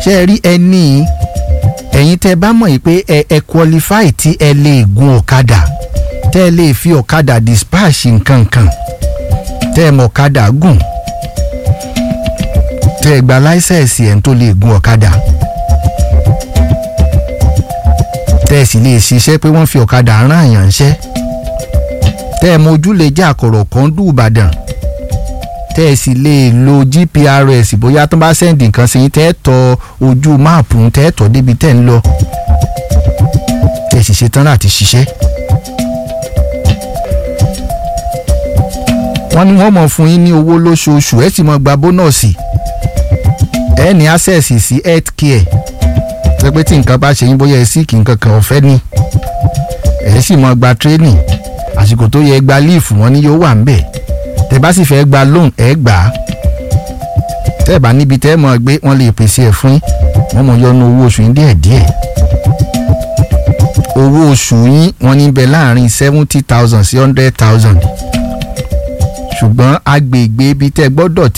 ṣe rí ẹni ẹ̀yin tẹ́ bá mọ̀ yìí pé ẹ ẹ qualify tí ẹ lè gun ọ̀kadà tẹ́ ẹ lè fi ọ̀kadà dispatch nǹkan kan tẹ́ ẹ mọ̀ ọ̀kadà gùn tẹ́ ẹ gba láísẹ̀sì ẹ̀ ń tó lè gun ọ̀kadà tẹ́ ẹ sì lè ṣiṣẹ́ pé wọ́n fi ọ̀kadà rán àyàn ṣẹ́ tẹ́ ẹ mọ ojúlé jẹ́ àkọ̀rọ̀ kan dùn Ìbàdàn tẹ́ ẹ sì lè lo GPRS bóyá tó bá sẹ́ǹdì nǹkan sí yín tẹ́ ẹ tọ ojú máàpù tẹ́ ẹ tọ́ débi tẹ́ ẹ ń lọ tẹ́ ẹ sì ṣetán láti ṣiṣẹ́. wọ́n ní wọ́n mọ̀ fún yín ní owó lóṣooṣù ẹ sì mọ̀ gba bónọ́ọ̀sì ẹ ní access sí health care pé pé tí nǹkan bá ṣe yín bóyá ẹ sì kí nǹkan kan ọ̀fẹ́ ni ẹ sì mọ̀ gba training àsìkò tó yẹ gba líìfù wọn ni yóò wà ń bẹ̀ tẹ bá sì fẹ́ gba loan ẹ gbà á tẹ́ ẹ bá níbi tẹ́ ẹ mọ̀ gbé wọ́n lè pèsè ẹ̀ fún yín wọ́n mọ̀ yọnu owó oṣù yín díẹ̀díẹ̀ owó oṣù yín wọ́n ní bẹ láàrin seventy thousand sí hundred thousand ṣùgbọ́n agbègbè ibi tẹ́ gbọ́dọ̀ ti